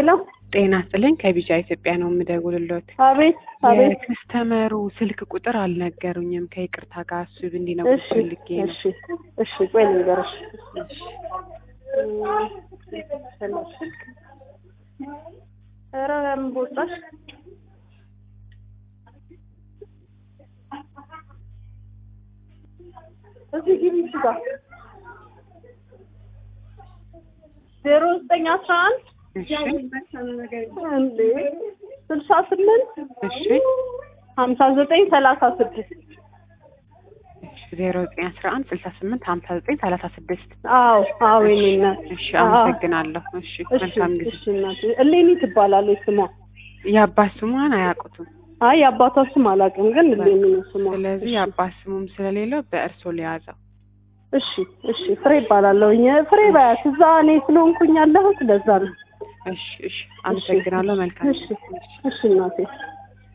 ሄሎ ጤና ይስጥልኝ ከቢጫ ኢትዮጵያ ነው የምደውልሎት። አቤት አቤት የከስተመሩ ስልክ ቁጥር አልነገሩኝም። ከይቅርታ ጋር እሱ እንዲነው እሺ ፈልጌ ነው። እሺ እሺ ቆይ ልንገርሽ እሺ። ኧረ ምን ቦጣሽ እዚህ ግቢ እዚህ ጋር ዜሮ ዘጠኝ አስራ አንድ እሺ እንዴ ስልሳ ስምንት እሺ ሀምሳ ዘጠኝ ሰላሳ ስድስት ዜሮ ዘጠኝ አስራ አንድ ስልሳ ስምንት ሀምሳ ዘጠኝ ሰላሳ ስድስት አዎ አዎ የኔ እናት እሺ አመሰግናለሁ። እሺ እሺ መልካም ጊዜ። እሺ እናቴ እሌኒ ትባላለች ስሟ የአባት ስሟን አያውቁትም። አይ የአባቷ ስም አላውቅም ግን እሌኒ ነው ስሟ ስለዚህ እሺ የአባት ስሙም ስለሌለው በእርሶ ሊያዘው። እሺ እሺ ፍሬ ይባላለሁኝ ፍሬ ባያት እዛ እኔ ስለሆንኩኝ ያለሁት ለዛ ነው እሺ እሺ አመሰግናለሁ። መልካም እሺ ጊዜ። እሺ እናቴ